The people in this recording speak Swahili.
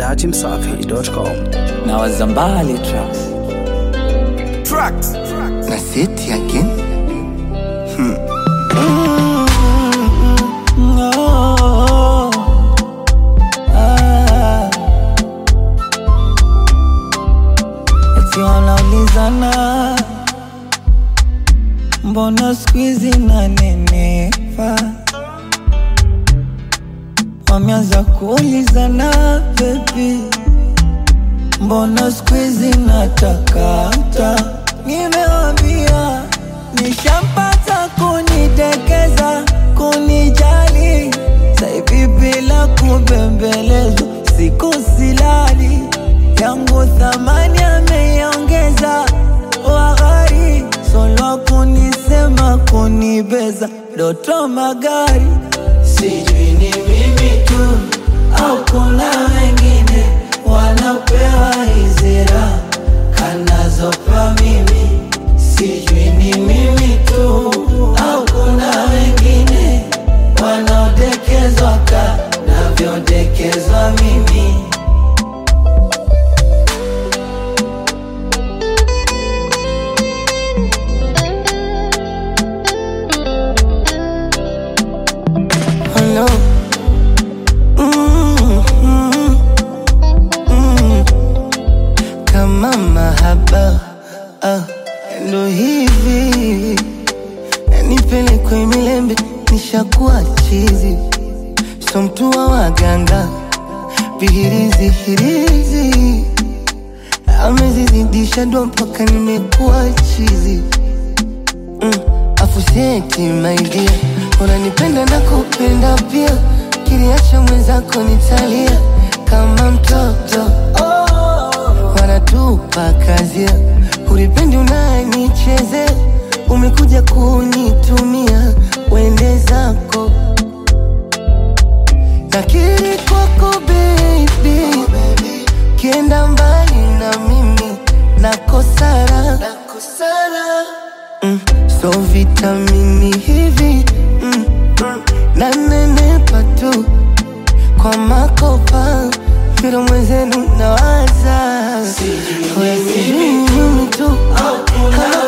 dachimsafi.com. na wazambali tracks na seti again no. ah. eti wanaulizana mbona skuizi nanenepa wameanza kuulizana bebi mbona skuizi natakata nimewambia nishampata kunitekeza kunijali saivi bila kubembelezwa siku silali yangu thamani ameiongeza waghari solo kunisema kunibeza doto magari sijui ni mimi tu au kuna wengine wanapewa hizira kanazopa mimi sijui ni mimi tu au kuna wengine wanaodekezwa kanavyodekezwa mimi Hello. Mm, mm, mm. Kama mahaba ah, ndo hivi nipelekwe milembe nishakuwa chizi so mtu wa waganga vihirizi hirizi amezizidisha ndo mpaka nimekuwa chizi mm. Afuseti maidia, unanipenda na kupenda pia, kiliacha mwenzako nitalia kama mtoto wanatupa kazia, ulipendi unanichezea, umekuja kunitumia, wende zako nakiri kwako baby, kienda mbali na mimi nakosara, mm, so vitamini hivi mm, mm, nanenepa tu kwa makopa kilo mwenzenu nawaza Wewe sijui ni mimi tu kama